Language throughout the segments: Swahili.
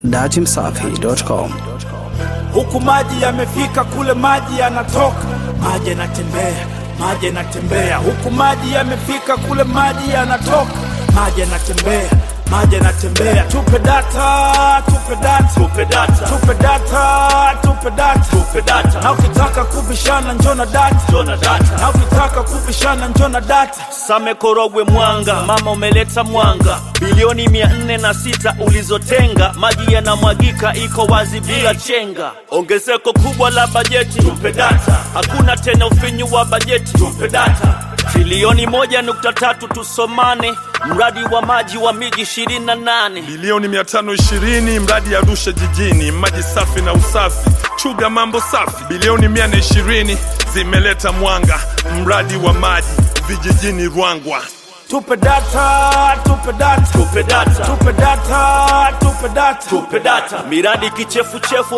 datimsafi.com. huku maji yamefika kule maji yanatoka maji yanatembea maji yanatembea huku maji yamefika kule maji yanatoka maji yanatembea maji yanatembea tupe data tupe data tupe data tupe data tupe data tupe data na ukitaka kubishana njona data jona data na ukitaka kubishana njona data Same Korogwe Mwanga, mama umeleta mwanga, bilioni mia nne na sita ulizotenga, maji yanamwagika, iko wazi bila chenga. Ongezeko kubwa la bajeti, tupe data. Hakuna tena ufinyu wa bajeti, tupe data. Trilioni moja nukta tatu tusomane, mradi wa maji wa miji ishirini na nane bilioni 520 mradi Arusha jijini, maji safi na usafi, chuga mambo safi. Bilioni 120 zimeleta mwanga, mradi wa maji vijijini Rwangwa. tupe data tupe data tupe data. tupe data tupe data tupe data. Miradi kichefuchefu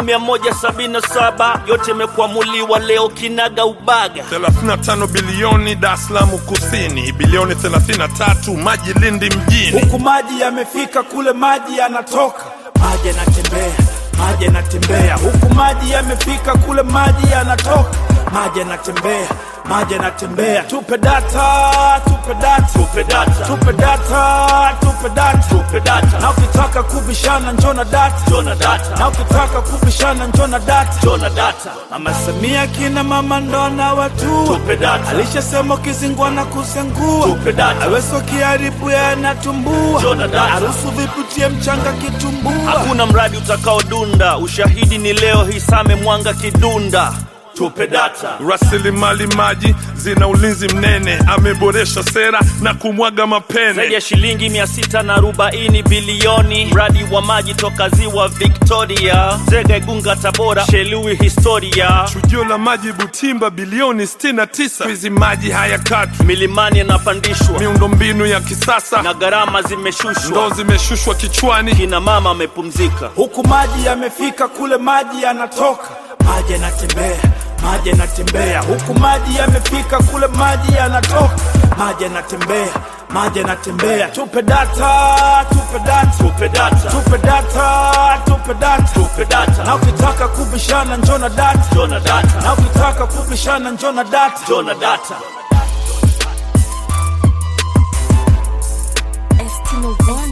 177 yote imekwamuliwa leo kinaga ubaga. 35 bilioni Dar es Salaam kusini, bilioni 33 maji Lindi mjini. huku maji yamefika kule maji yanatoka maji yanatembea maji yanatembea huku maji yamefika kule maji yanatoka maji yanatembea maji yanatembea tupe data tupe data Tupe data. tupe data tupe data Tupe data. na ukitaka kubishana njona data Jona data. na ukitaka kubishana njona data Jona data. mama samia kina mama ndona watu Tupe data. alishasema ukizingwa na kusengua Tupe data. aweso kiharibu yanatumbua Jona data. harusu viputie mchanga kitumbua Hakuna mradi utakaodunda, ushahidi ni leo hii Same Mwanga Kidunda. Tupe data. Rasilimali maji zina ulinzi mnene, ameboresha sera na kumwaga Zaidi mapene. ya shilingi mia sita na arobaini bilioni mradi wa maji toka ziwa Victoria, Zega, Igunga, Tabora, Shelui, historia Chujio la maji Butimba bilioni 69. Hizi maji hayakatwi, milimani yanapandishwa miundombinu ya kisasa na gharama zimeshushwa, ndoo zimeshushwa kichwani. kina mama amepumzika. huku maji yamefika kule maji yanatoka maji yanatembea maji yanatembea huku maji yamefika kule maji yanatoka maji yanatembea maji yanatembea tupe data tupe data Tupe data. tupe data tupe data Tupe data. na ukitaka kubishana njona data Jona data. na ukitaka kubishana njona data Jona data. Estimo One.